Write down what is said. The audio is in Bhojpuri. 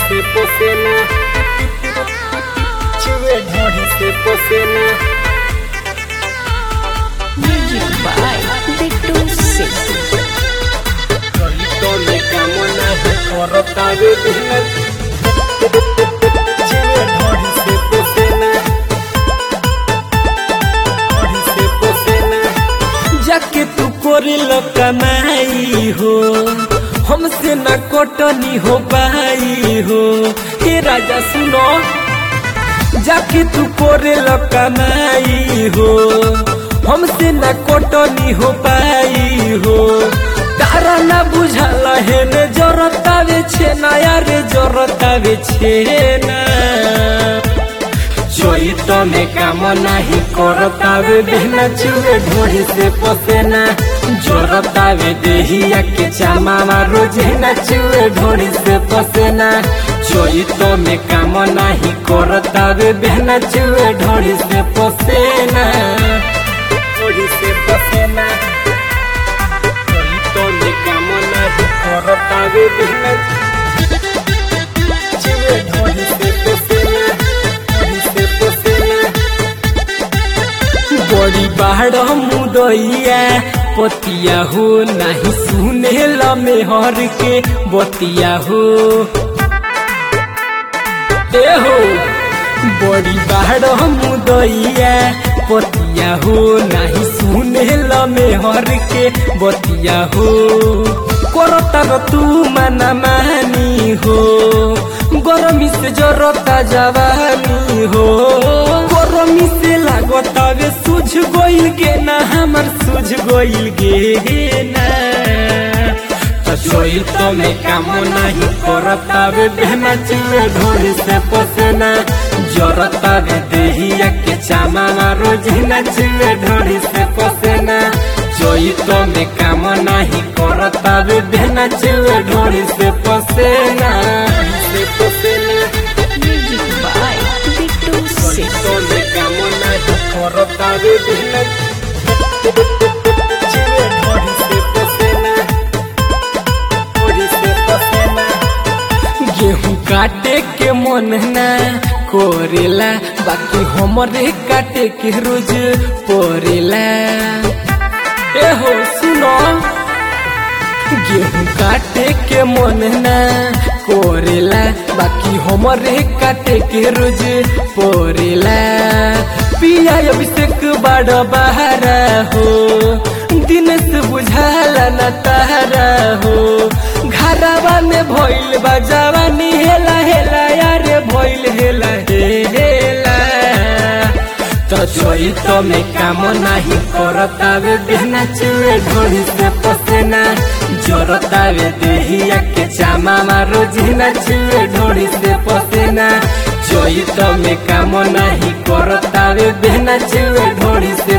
se posena Chue ढोढ़ी से पोसेना Music by Bittu Singh. तो में कामना है करता वे दिल चुए ढोढ़ी से पोसेना ढोढ़ी से पोसेना जाके तू कोरिल कमाई हो हमसे न कोटनी हो पाई हो हे राजा सुनो जाके तू कोरिल कमाई हो हमसे न कोटनी हो पाई हो तारा न बुझल है ने जरतावे छे ना यारे जरतावे छे ना चोइत में काम नाही करतावे देहना चुए ढोड़ी से पसेना जोरतावे देहिया के चामा रोजे ना चुए ढोड़ी से पसेना चोइत में काम नाही करतावे देहना चुए ढोड़ी से पसेना ढोड़ी से पसेना चोइत में काम नाही करतावे देहना चुए ढोड़ी से पसेना ढोड़ी से पसेना बड़ी बाढ़ मुदैया पतिया हो नहीं सुने लमे हर के बतिया हो ए हो बड़ी बाढ़ मुदैया पतिया हो नहीं सुने लमे हर के बतिया हो करतर तू मना मानी हो गरमी से जरता जवानी हो गरमी से लागत वे सुझ गोइल गे ना हमर सुझ गोइल गे ना चोइल तो में काम नहीं करता वे बहना चुए ढोरी से पसेना जरता वे देहिया के चामा रोज ना चुए ढोरी से पसेना चोई तो में काम नहीं करता वे बहना चुए ढोरी से पसेना से पसेना Music by Bittu चोई Singh. तो में काम नहीं करता वे बहना चुए ढोरी से पसेना ढोरी से पसेना गेहूं काटे के मन ना कोरेला बाकी हमरे काटे के रोज परेला ए हो सुनो गेहूं काटे के मन ना कोरेला बाकी हमरे काटे के रोज परेला पिया अभिषेक बड़ बहारा हो दिन से बुझाला न तारा हो घरवा में भइल बा जवानी हेला हेला यारे भइल हेला हेला तो छोई तो में काम नहीं करतावे बिना चुए ढोड़ी से पसेना जोरतावे देहिया के चामा रोजी ना चुए ढोड़ी से पसेना चोई तो में काम नहीं करतावे बिना चुए ढोड़ी से